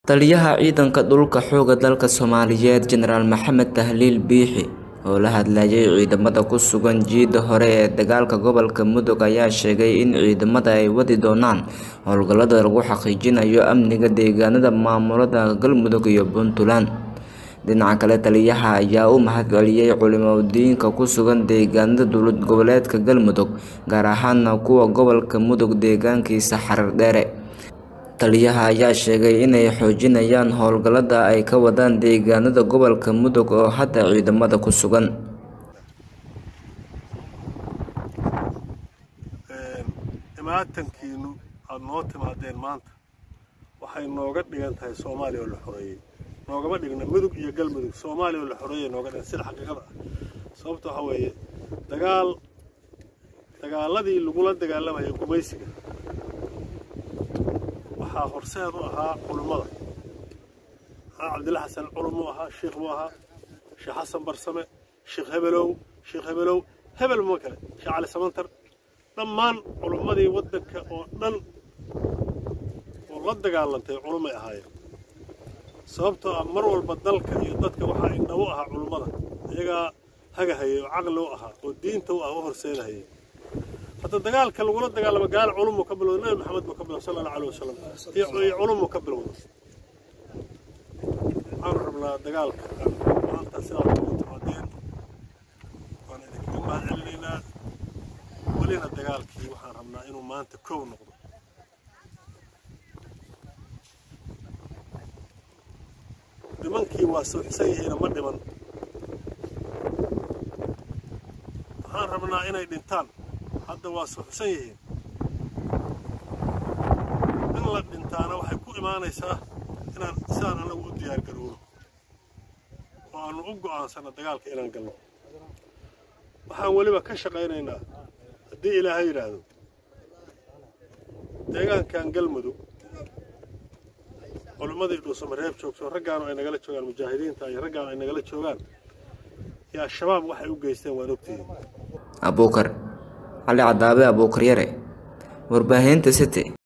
Taliyaha ciidanka dhulka xoogga dalka Soomaaliyeed Jenaraal Maxamed Tahliil Biixi oo la hadlayay ciidamada ku sugan jiida hore ee dagaalka gobolka Mudug ayaa sheegay in ciidamada ay wadi doonaan howlgallada lagu xaqiijinayo amniga deegaanada maamulada Galmudug iyo Puntland. Dhinaca kale, taliyaha ayaa u mahadceliyay culimooyinka ku sugan deegaanada dowlad goboleedka Galmudug, gaar ahaan kuwa gobolka Mudug deegaankiisa Xarar Dheere. Taliyaha ayaa sheegay inay xoojinayaan howlgallada ay ka wadaan deegaanada gobolka Mudug oo hadda ciidamada ku sugan. imaatankiinu aada noo timaadeen maanta waxay nooga dhigan tahay soomaaliya oo la xoreeyey noogama dhigna mudug iyo galmudug soomaaliya oo la xoreeyay nooga dhigan sida xaqiiqada ah sababta waxaa weeye dagaal dagaaladii lagula dagaalamayay gumaysiga waxaa horseed u ahaa culummada maxaa cabdilla xasan culum buu ahaa sheikh buu ahaa sheekh xasan barsame sheekh hebelow sheekh hebelow hebel ma kale sheekh cali samantar dhammaan culummadii waddanka oo dhan oo la dagaalantay culummay ahaayeen sababtoo ah mar walba dalka iyo dadka waxaa indhabu ahaa culummada iyagaa hagahayay oo caqli u ahaa oo diinta u ah u horseedahayay hadda dagaalka lagula dagaalamo gaal culumuu ka bilowda nabi maxamed buu ka bilowda sala allahu alayh wasalam iyo culumuu ka bilowda waxaanu rabnaa dagaalka maanta sidaad ugu timaadeen waan idinkaga mahad celinaynaa welina dagaalkii waxaan rabnaa inuu maanta kow noqdo nimankii waa suuxsan yihiina ma dhiman waxaan rabnaa inay dhintaan hadda waa suuxsan yihiin in la dhintaana waxay ku imaanaysaa inaan sidaan anagu u diyaar garowno oo aanu u go'aansano dagaalka inaan galno waxaan weliba ka shaqaynaynaa haddii ilaahay yidhaahdo deegaankan galmudug culimmadii dhuusamareeb joogto raggaanu ay nagala joogaan mujaahidiinta iyo raggaanu ay nagala joogaan iyo al-shabaab waxay u geysteen waan ogtihiin Abuukar Cali Cadaabe Abuukar Yare Warbaahinta City